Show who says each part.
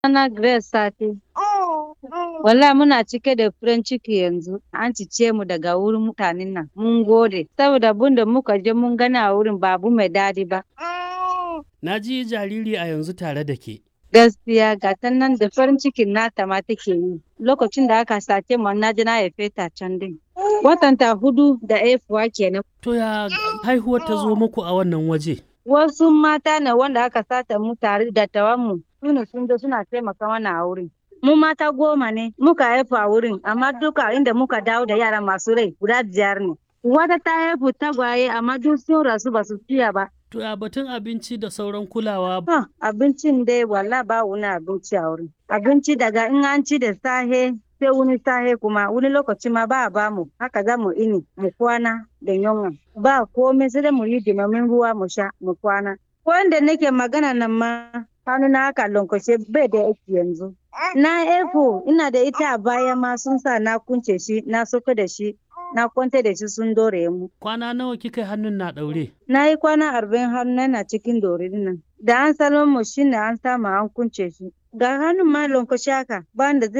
Speaker 1: Sunana Grace Sati. Wallahi muna cike da farin ciki yanzu. An cice mu daga wurin mutanen nan. Mun gode. Saboda abin da muka je mun gani a wurin ba abu mai daɗi ba.
Speaker 2: Na ji jariri a yanzu tare da ke.
Speaker 1: Gaskiya ga ta nan da farin cikin nata ma take yi. Lokacin da aka sace mu na je na haife ta can din. Watanta hudu da haifuwa kenan.
Speaker 2: To ya haihuwar ta zo muku a wannan waje?
Speaker 1: Wasu mata ne wanda aka sata mu tare da tawanmu. Sune sun zo suna taimaka mana a wurin. Mu mata goma ne muka haifu a wurin amma duka inda muka dawo da yara masu rai guda biyar ne. Wata ta haifu tagwaye amma duk sun rasu ba su fiya ba.
Speaker 2: To ya batun abinci da sauran kulawa
Speaker 1: Ha, abincin dai walla ba wani abinci a wurin. Abinci daga in an ci da sahe sai wani sahe kuma wani lokaci ma ba a ba mu haka za mu ini mu kwana da yunwa. Ba komai sai dai mu yi dimamin ruwa mu sha mu kwana. Wanda nake magana nan ma hannu na haka lankwashe bai da aiki yanzu. Na efo ina da ita a baya ma sun sa na kunce shi na soka da shi na kwanta da shi sun dore mu.
Speaker 2: Kwana nawa kika hannun na ɗaure?
Speaker 1: Na yi kwana arba'in hannu na cikin dore nan. Da an salon mu shine an samu an kunce shi. Ga hannun ma lankwashe haka ba da